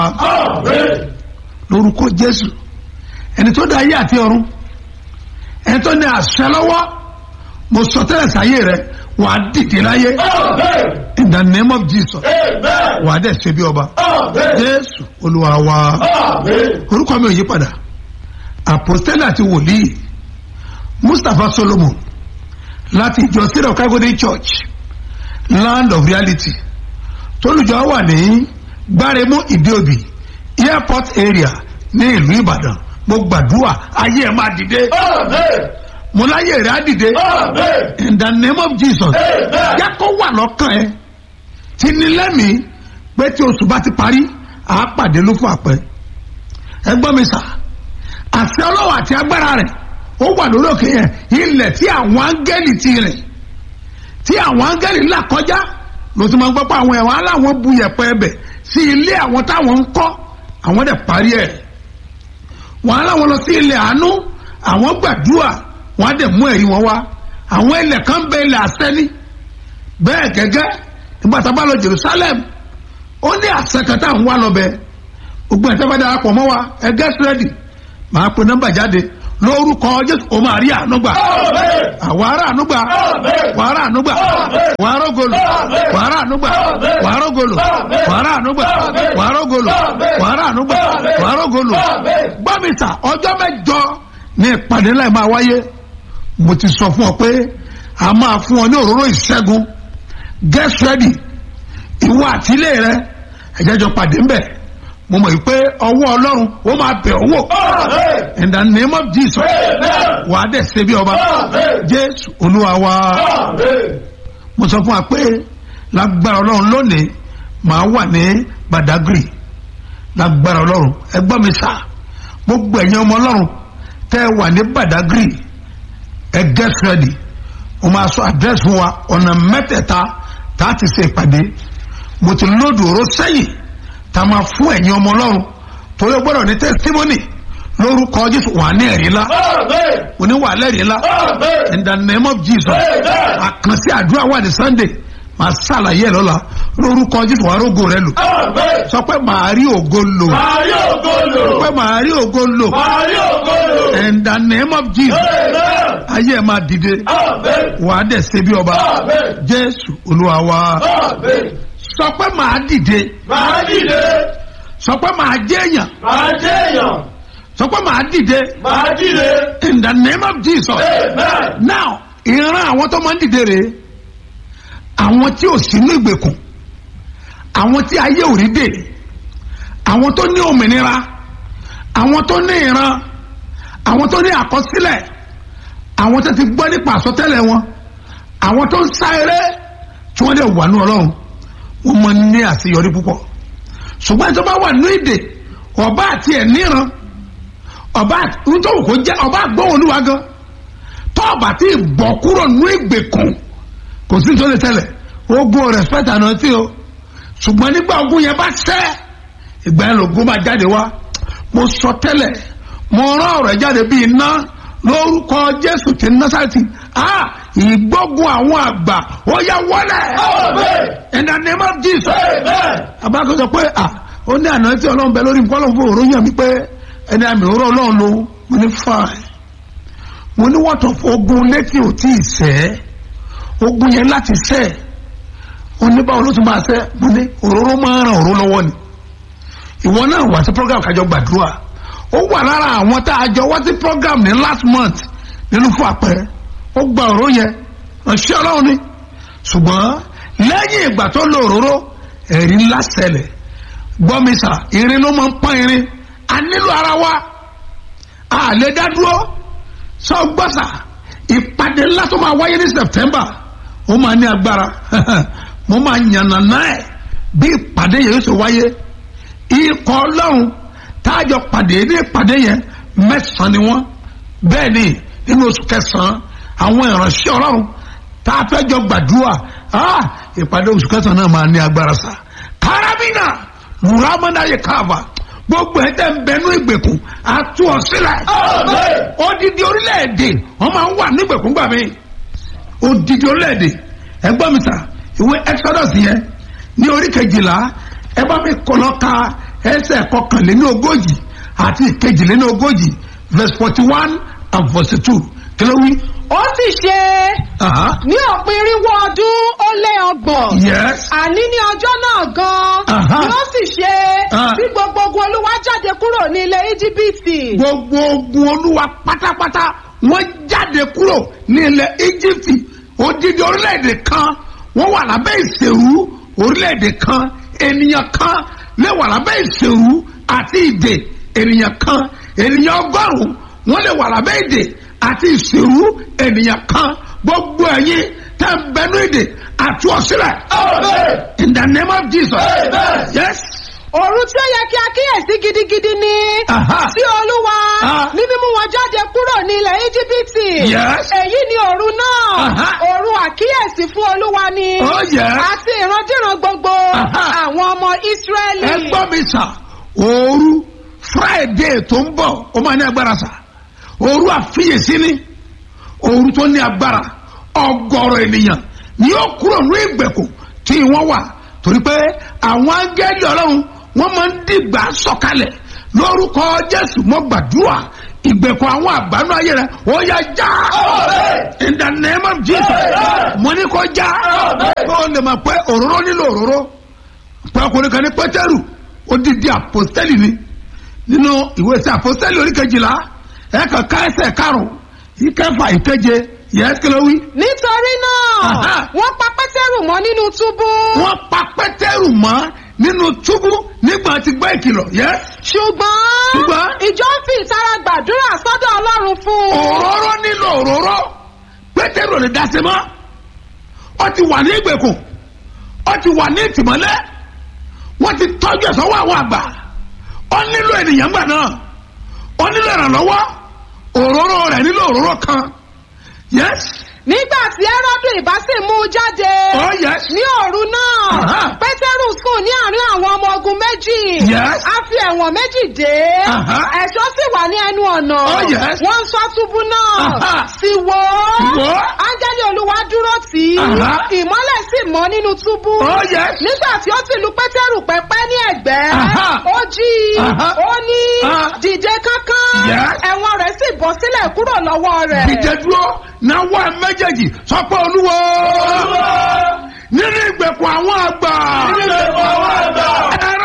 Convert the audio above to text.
lórúkọ jésù ẹni tó dá ayé àti ọ̀run ẹni tó ní àṣẹ lọ́wọ́ mo sọ tẹ́lẹ̀ sáyé rẹ wàá dìde láyé in the name of jesus wàá dẹ̀ ṣe bí ọba jésù olúwa wa orúkọ mi ò yí padà àpòstẹ́lẹ̀ àti wòlíì mustapha solomon láti ìjọ sílẹ̀ kágódé church land of reality tólùjọ wà ní gbáremú ìdíòbí airport area ní ìlú ìbàdàn mo gbàdúrà ayé ẹ máa dìde mo láyé rẹ á dìde in the name of jesus yẹ kó wà lọ́kàn ẹ tí ní lẹ́mìí pé tí oṣù bá ti parí àá pàdé ló fún àpẹ ẹ gbọ́ mi sà àṣẹ ọlọ́wọ́ àti agbára rẹ̀ ó wà lórí òkè yẹn ilẹ̀ tí àwọn áńgẹ́lì ti rìn tí àwọn áńgẹ́lì là kọjá ló ti máa ń gbọ́ pé àwọn ẹ̀wọ̀n aláwọn bu yẹ̀pẹ̀ ẹbẹ̀ sí ilé àwọn táwọn ń kọ́ àwọn dẹ̀ parí ẹ̀ wọ́n aláwọn lọ sí ilẹ̀ àánú àwọn gbàdúrà wọ́n á dẹ̀ mú ẹ̀rí wọn wá àwọn ilẹ̀ kan bẹ ilẹ̀ àsẹ́ni bẹ́ẹ̀ gẹ́gẹ́ nígbà tá a bá lọ Jerusalem ó ní àṣẹ kan tá à ń wá lọ bẹ gbogbo ẹ̀ tẹ́ bá darapọ̀ mọ́ wa ẹ get ready màá pe nọ́mbà jáde lórúkọ Jésù o máa rí ànúgbà àwọn ará ànúgbà wà ará ànúgbà wà ará ògolo wà ará ànúgbà wà ará ògolo wà ará ànúgbà wà ará ògolo wà ará ànúgbà wà ará ògolo gbọ́mìtà ọjọ́ mẹ́jọ ní ìpàdé ńlá máa wáyé mo ti sọ fún ọ pé a máa fún ọ ní òróró ìṣẹ́gun get ready ìwọ àtìlé rẹ ẹ̀jẹ̀jọ pàdé ń bẹ̀ mo mọ̀ pé ọwọ́ ọlọ́run ó máa bẹ̀ ọ́ wò in the name of jesus wà á dẹ̀ ṣe bí ọba jésù olúwa wa mo sọ fún wa pé lágbára ọlọ́run lónìí màá wà ní badagry lágbára ọlọ́run ẹ gbọ́ mi sá gbogbo ẹ̀yin ọmọ ọlọ́run tẹ́ ẹ wà ní badagry ẹ get ready mo máa sọ àdírẹ́sì fún wa ọ̀nà mẹ́tẹ̀ẹ̀ta tá a ti ṣe ìpàdé mo ti lóòdù oró sẹ́yìn tá a máa fún ẹ̀yin ọmọ ọlọ́run torí o gbọ́dọ̀ ní testimony lórúkọ jésù wà ní ẹ̀rí ńlá òní wà lẹ́rìí ńlá in the name of jesus àkànṣe àdúrà wà ní sunday màá ṣàlàyé ẹ̀ lọ́la lórúkọ jésù wà rógo rẹ lò sọ pé màá rí ògo lò sọ pé màá rí ògo lò in the name of jesus ayé ẹ̀ máa dìde wà á dẹ̀ ṣe bí ọba jésù olúwa wa sọ pé màá dìde Màá dìde, sọ pé màá jẹ́ èèyàn màá jẹ́ èèyàn, sọ pé màá dìde màá dìde. in the name of jesus Amen. now ìran àwọn tó máa ń dìde rèé àwọn tí ò sínú ìgbèkùn àwọn tí ayé ò rí dè àwọn tó ní òmìnira àwọn tó ní ìran àwọn tó ní àkọsílẹ̀ àwọn tó ti gbọ́ nípa àsọtẹ́lẹ̀ wọn àwọn tó ń sá eré tí wọ́n dẹ̀ wà ní ọlọ́run wọ́n máa ń ní àṣeyọrí púpọ̀ ṣùgbọ́n ẹni tó bá wà ní ìdè ọba àti ẹ̀ níran ọba nítorí kò jẹ́ ọba àgbọ̀wọ̀ olúwa gan tó ọba tí ì bọ̀ kúrò ní ìgbèkùn kò sí tó lè tẹ̀lẹ̀ ogun respect àná tí o ṣùgbọ́n nígbà ogun yẹn bá ṣẹ́ ìgbà yẹn lògùn máa jáde wá mo sọ tẹ́lẹ̀ mo rán ọ̀rọ̀ jáde bíi iná lórúkọ jésù tí násàtì ah ìgbógun àwọn àgbà ó yá wọlé Amen. in the name of jesus Amen. abákan sọ pé à ó ní àná tí ọlọ́run bẹ lórí nǹkan ọlọ́run fún òró yàn mí pé ẹni àmì òró ọlọ́run ló mo ní fine mo ní wọ́tọ̀ fún ogun létí ò tí ì sẹ́ ogun yẹn láti sẹ́ ó ní báwo ló tún máa sẹ́ mo ní òróró máa ń ran òró lọ́wọ́ ni ìwọ náà wá sí program kájọ gbàdúrà ó wà lára àwọn tá a jọ wá sí program ní last month nínú fún àpẹẹrẹ ó gba òró yẹn ránṣẹ́ ọlọ́run ni ṣùgbọ́n lẹ́yìn ìgbà tó lo òróró ẹ̀rí ńlá ṣẹlẹ̀ gbọ́mísà irin ló máa ń pọ́n irin a nílò ara wa a lè dá dúró sọ gbọ́sà ìpàdé ńlá tó máa wáyé ní September ó máa ní agbára mo máa yànnàná ẹ̀ bí ìpàdé yẹn yóò ṣe wáyé ikọ̀ ọlọ́run táàjọ pàdé ní ìpàdé yẹn mẹ́sàn-án ni wọ́n bẹ́ẹ̀ ni nínú oṣù kẹsàn-án àwọn ìránṣẹ́ ọlọ́run tá a fẹ́ jọ gbàdúrà ah, ìpàdé oṣù kẹsàn-án náà máa ní agbára sa karabina muramana yẹ káàbà gbogbo ẹ̀ tẹ́ ń bẹnu ìgbèkùn àtú ọ sílẹ̀ Amen. odidi orílẹ̀-èdè wọ́n máa ń wà nígbèkùn gbà mí odidi orílẹ̀-èdè ẹ gbọ́ mi sà ìwé exodus yẹn ní orí kejìlá ẹ bá mi kọ́ lọ ka ẹsẹ̀ kọkànléní ogójì àti ìkejìléní ogójì verse forty one and forty two kí ló wí. ó sì ṣe Aha. ní òpin irínwó ọdún ó lé ọgbọ̀n yes. àní ní ọjọ́ náà Aha. gan-an ni ó sì ṣe Ah. bí gbogbo ogun olúwa jáde kúrò ní ilẹ̀ íjíbítì gbogbo ogun olúwa pátápátá wọ́n jáde kúrò ní ilẹ̀ íjíbítì odidi orílẹ̀-èdè kan wọ́n wà lábẹ́ ìṣèrú orílẹ̀-èdè kan ènìyàn kan lè wà lábẹ́ ìṣèrú àti ìdè ènìyàn kan ènìyàn ọgọ́rùn-ún wọ́n lè wà lábẹ́ ìdè àti ìṣèrú ènìyàn kan gbogbo ẹ̀yin tẹ́ ń bẹnu ìdè àti ọ̀sílẹ̀ Amen. in the name of Jesus Amen. yes. òru tí ó yẹ kí a kíyèsí gidigidi ni Aha. tí olúwa Ah. ní mímú wọn jáde kúrò ní ilẹ̀ íjíbítì Yes. èyí ni òru náà Aha. òru àkíyèsí fún olúwa ni Oh, yes. àti ìrandíran gbogbo Aha. àwọn ọmọ ísírẹ́lì. ẹ gbọ́ mi sà òru friday tó ń bọ̀ ó máa ní agbára sà òru àfiyèsí ni òru tó ní agbára ọgọ́rọ̀ ènìyàn ni yóò kúrò ní ìgbèkùn tí wọ́n wà torí pé àwọn áńgẹ́lì ọlọ́run wọ́n máa ń dìgbà sọ̀kalẹ̀ lórúkọ jésù mọ́ gbàdúrà ìgbèkùn àwọn àgbánú ayé rẹ̀ ó yá já Amen. in the name of jesus Amen. mo ní kó já Amen. kó o lè mọ̀ pé òróró nílò òróró pé ọkùnrin kan ní pétérù odidi àpòstẹ́lì ni nínú ìwé sí àpòstẹ́lì oríkejìlá ẹ̀ka ká ẹsẹ̀ karùn-ún ìkẹfà ìkeje yẹ́sì kí ló wí. nítorí náà Aha. wọ́n pa pétérù mọ́ nínú túbú wọ́n pa pétérù mọ́ nínú túbú nígbà tí gbọ́ ìkìlọ̀ yẹ́sì. ṣùgbọ́n Ṣùgbọ́n? ìjọ ń fi ìtara gbàdúrà sọ́dọ̀ ọlọ́run fún un. òróró nílò òróró pétérù ò lè dá sí mọ́ ó ti wà ní ìgbèkùn ó ti wà ní ìtìmọ́lẹ̀ wọ́n ti tọ́jú ẹ̀ sọ́wọ́ àwọn àgbà ó nílò ènìyàn gbà náà ó nílò ìrànlọ́wọ́ òróró rẹ̀ nílò òróró kan yes nígbà tí ẹ́rọ́dù ìbá sì mú un jáde oh yes ní òru náà Aha. pétérù sùn ní àárín àwọn ọmọ ogun méjì Yes. a fi ẹ̀wọ̀n méjì dé Aha. ẹ̀ṣọ́ sì wà ní ẹnu ọ̀nà Oh, yes. wọ́n ń ṣọ́ túbú náà Aha. sì wò Sì wò ó. ó áńgẹ́lì olúwa dúró tì í Aha. ìmọ́lẹ̀ sì mọ́ nínú túbú oh yes nígbà tí ó ti lu pétérù pẹ́pẹ́ ní ẹ̀gbẹ́ Aha. ó jí i Aha. ó ní Ah. dìde kánkán Yes. ẹ̀wọ̀n rẹ̀ sì bọ́ sílẹ̀ kúrò lọ́wọ́ rẹ̀. dìde dúró náwó ẹ méjèèjì sọ pé olúwo Olúwa. nínú ìgbèkùn àwọn àgbà Nínú ìgbèkùn àwọn àgbà. ẹ